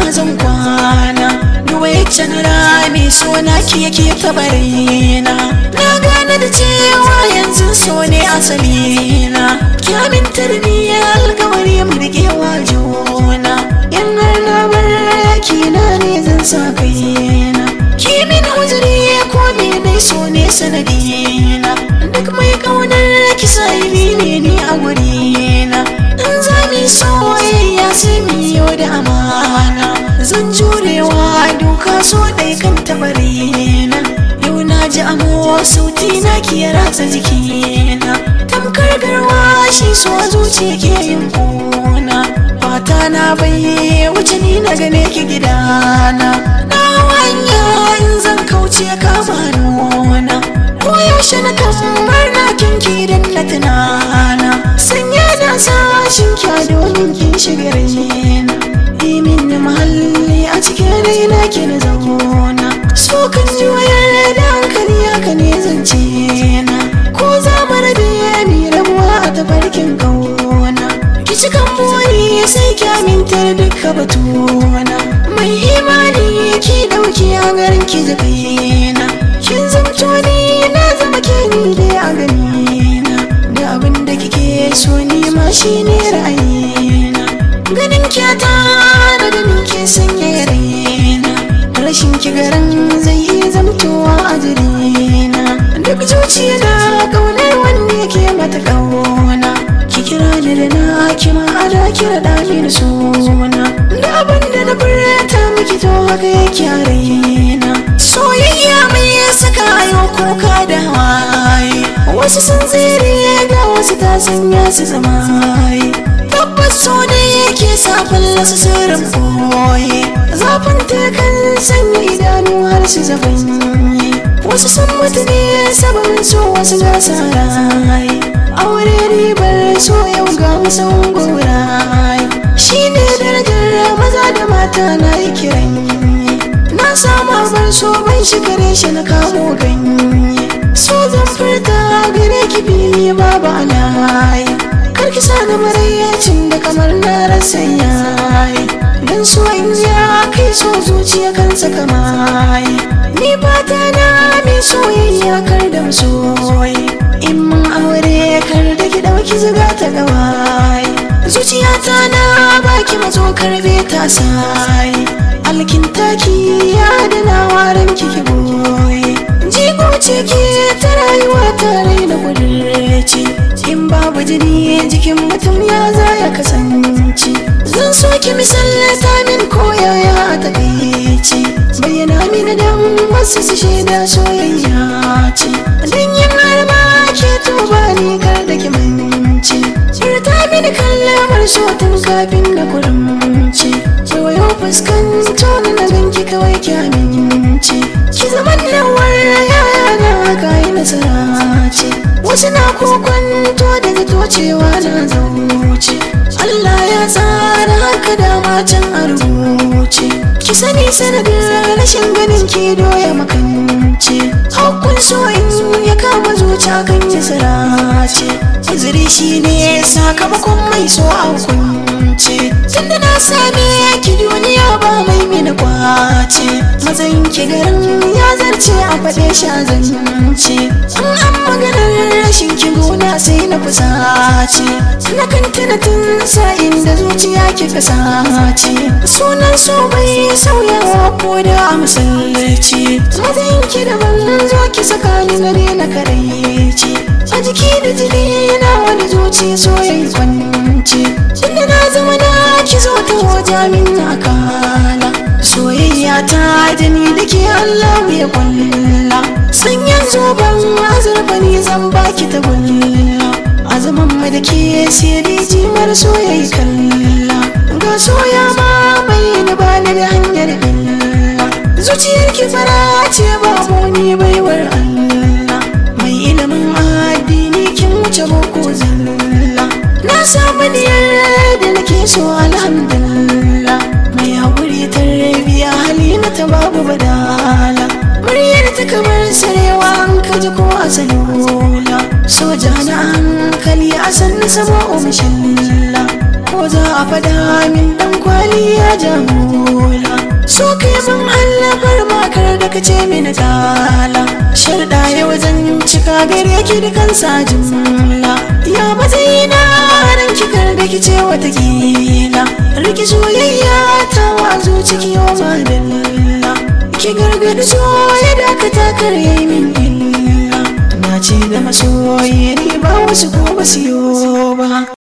zan kwana duwa ya can rami so na ki yake tabarina na gane da cewa yanzu so ne asalina kyamin tarbiyya alkawari mu riƙewa juna in har na bar na ne zan sa kaina kimin uzuri ko me dai so ne sanadina duk mai kaunar kisa ne ni a gurina in za mu yi soyayya sai mu yi da amana zan jurewa duka so dai kan tabarina yau na ji amo sauti na ki ya ratsa jikina tamkar garwa shi so zuciya ke yin kuna fata na bai wuce ni na gane ki gidana na hanya in zan kauce kama nuna ko yaushe na kamar na kinki idan na tunana sanya na sashin kya domin kin shiga raina imin na mahalli a cikin raina ki na zauna so kan ji wayar da hankali haka ne zance na ko za mu rabe mi rabuwa a tafarkin kauna ki cikan buri sai ki amintar duka batuna mai imani ki dauki a garin ki da kaina kin zamto ni na zama ke ni dai a ganina da abin da kike so ni ma shine ra'ayina ganin kyata da ganin ke sanya raina rashin ki garin zai yi zamtowa a jirina duk zuciya na kaunar wanda yake mata kauna ki kira ni da na ki ma ana kira da min suna da abin da na furta miki to haka yake a raina soyayya mai saka yau kuka da hawaye wasu sun tsere ga wasu ta sanya su zama tabbas so da yake sa fallasa sirrin boye zafin ta kan sanya idanu har su zabanye wasu sun mutu ne sababin so wasu ga sarai aure ribar so yau ga musan gorai shi ne darajar maza da mata na yi kiran na samu bar so ban shigare shi na kamo ganye so zan furta gare ki fili babu alayi karki sa na marayyacin da kamar na rasa yayi dan so in ya kai so zuciya kansa kamai ni fata na mai soyayya kar da soyi in mun aure kar da ki dauki zuga ta gawai zuciyata na baki mazo karbe ta sai alkintaki ya dana waran kiki boye jigo ce ke ta rayuwa tare da kudurci in babu jini jikin mutum ya za ya kasance zan so ki misalta min koyaya a takaice bayyana mini dan wasu su shaida soyayya ce dan yin harba ke tuba ni kar da ki mance furta mini kallamar so tun kafin na kurumce kewayo fuskanto na ganki kawai ki amince ki zaman lawar yaya na haka yi nasara ce wasu na kokwanto da zato cewa na zauce Allah ya tsara haka dama can a rubuce ki sani sanadin rashin ganin ki doya makance hakkun so in ya kama zuciya kan yi sirace uzuri shi ne sakamakon mai so a hukunce tunda na same ki duniya ba mai mina kwace matsayin ki garin ya zarce a faɗe shi a zance in an maganar rashin ki gona sai na fusace na kan tuna tun sa'in da zuciya ki kasace sunan so bai sauyawa ko da a masallaci matsayin ki daban zo ki saka ni na daina karaici a jiki da jini na wani zuci so yayi kwanci inda na zama na ki zo ta hoja min na kala soyayya ta da ni da ke Allah ya kulla sanyan zoben azurfa ni zan baki ta gulla a zaman mu da ke sai jimar soyayya kalla ga soya ma mai ni ba ni da hanyar illa zuciyar ki fara ce babu ni baiwar Allah mai ilimin addini kin wuce boko zalla na samu diyar da nake so alhamdulillah mai haƙuri tarbiya halina ta babu badala muryar ta kamar sarewa an kaji ko a salula soja na hankali a sannu sama umshilla ko za a fada min dan kwali ya jamula so kai mun hallafar makar da ka ce mini tala sharda ya wajen cika gare ki da kansa jumla ya matsayina ran kikar da ki ce watakila riki soyayya ta wazo ciki yau madalla ki gargadi so ya dakata kar yayi min illa na ce da masoyi ni ba wasu ko ba siyo ba